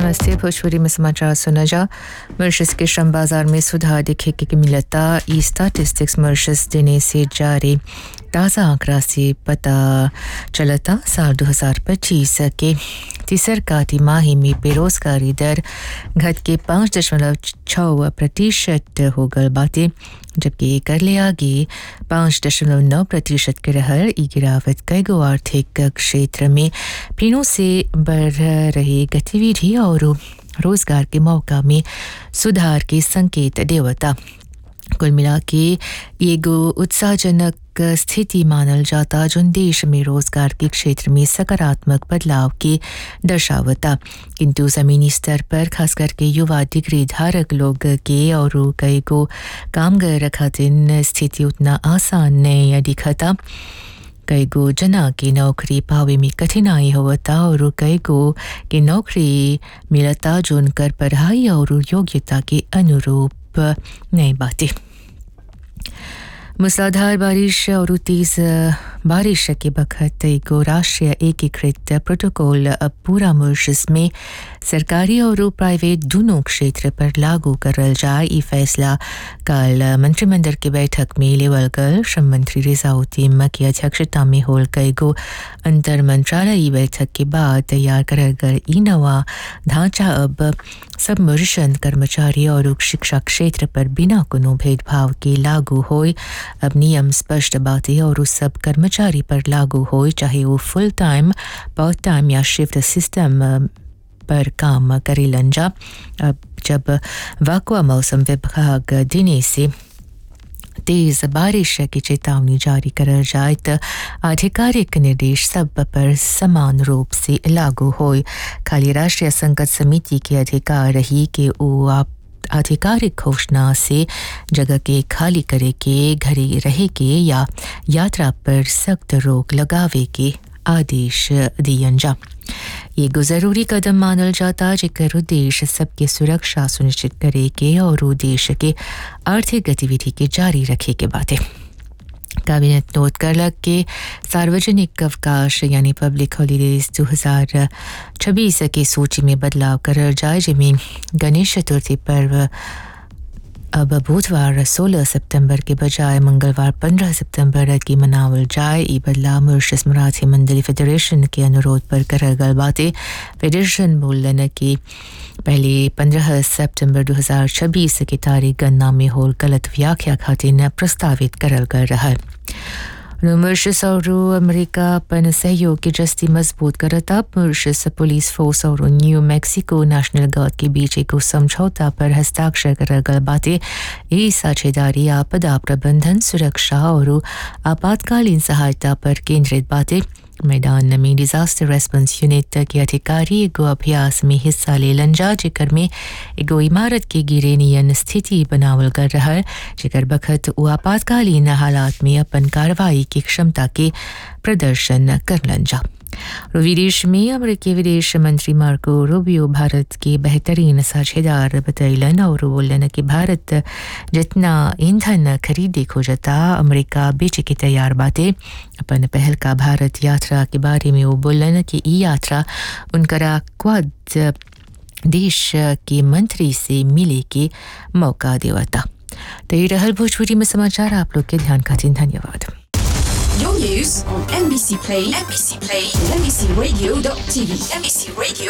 नमस्ते भोजपुरी में समाचार सुना जा मॉरिशस के श्रम बाजार में सुधार दिखे की मिलता ई स्टैटिस्टिक्स मॉरिशस देने से जारी ताज़ा आंकड़ा से पता चलता साल 2025 के तीसर का तिमाही में बेरोजगारी दर घट के पाँच दशमलव छः प्रतिशत हो गल बातें जबकि कर ले आगे पाँच दशमलव नौ प्रतिशत के रहल ई गिरावट कई गो आर्थिक क्षेत्र में फिनों से बढ़ रही गतिविधि और रोजगार के मौका में सुधार के संकेत देवता कुल मिला के एगो उत्साहजनक स्थिति मानल जाता जो देश में रोजगार के क्षेत्र में सकारात्मक बदलाव के दर्शावता किंतु जमीनी स्तर पर खास करके युवा डिग्री धारक लोग के और कई को कामगार खातिर स्थिति उतना आसान नहीं दिखता कई गो जना की नौकरी पावे में कठिनाई होता और कई गो की नौकरी मिलता जो उनकर पढ़ाई और योग्यता के अनुरूप नहीं बातें मूसलाधार बारिश और तेज बारिश के बखत एगो राष्ट्रीय एकीकृत प्रोटोकॉल अब पूरा मॉरिशस में सरकारी और प्राइवेट दोनों क्षेत्र पर लागू करल जाए ये फैसला कल मंत्रिमंडल की बैठक में लेवल गल श्रम मंत्री रिजाउद्दीन की अध्यक्षता में होल कई गो अंतर मंत्रालयी बैठक के बाद तैयार करल गल ई नवा ढांचा अब सब मॉरिशन कर्मचारी और शिक्षा क्षेत्र पर बिना कोनो भेदभाव के लागू होए अब नियम स्पष्ट बातें और उस सब कर्मचारी पर लागू हो चाहे वो फुल टाइम पार्ट टाइम या शिफ्ट सिस्टम पर काम करे लंजा अब जब वाकुआ मौसम विभाग दिने से तेज बारिश की चेतावनी जारी करल जाए तो आधिकारिक निर्देश सब पर समान रूप से लागू हो खाली राष्ट्रीय संकट समिति के अधिकार रही कि वो आप आधिकारिक घोषणा से जगह के खाली करे के घरे रहे के या यात्रा पर सख्त रोक लगावे के आदेश दियन जा ये जरूरी कदम मानल जाता जेकर उद्देश्य सबके सुरक्षा सुनिश्चित करे के और उद्देश्य के आर्थिक गतिविधि के जारी रखे के बातें कैबिनेट नोट करलक के सार्वजनिक अवकाश यानी पब्लिक हॉलीडेज 2026 की सूची में बदलाव करल जाए जिनमें गणेश चतुर्थी पर्व अब बुधवार 16 सितंबर के बजाय मंगलवार 15 सितंबर की मनावल जाए ये बदलाव मॉरिशस मराठी मंडली फेडरेशन के अनुरोध पर करल गल बातें फेडरेशन बोलन कि पहले 15 सितंबर 2026 की तारीख गन्ना में होल गलत व्याख्या खातिर प्रस्तावित करल गल रहा मॉरिशस और अमेरिका अपन सहयोग की जस्ती मजबूत करता मॉरिशस पुलिस फोर्स और न्यू मैक्सिको नेशनल गार्ड के बीच एक समझौता पर हस्ताक्षर कर गल बातें ये साझेदारी आपदा प्रबंधन सुरक्षा और आपातकालीन सहायता पर केंद्रित बातें मैदान में डिजास्टर रेस्पॉन्स यूनिट के अधिकारी एगो अभ्यास में हिस्सा ले लंजा जेकर में एगो इमारत के गिरे नियन स्थिति बनावल कर रहा जेकर बखत वो आपातकालीन हालात में अपन कार्रवाई की क्षमता के प्रदर्शन कर लंजा विदेश में अमेरिकी विदेश मंत्री मार्को रूबियो भारत के बेहतरीन साझेदार बतैलन और बोलन कि भारत जितना ईंधन खरीदे खोजता अमेरिका बेचे की तैयार बातें अपन पहल का भारत यात्रा के बारे में वो बोलन कि ई यात्रा उनकरा क्वाद देश के मंत्री से मिले के मौका देवता तो ये रहल भोजपुरी में समाचार आप लोग के ध्यान खातिर धन्यवाद Your news on NBC Play, NBC Play, NBCRadio.tv, NBC Radio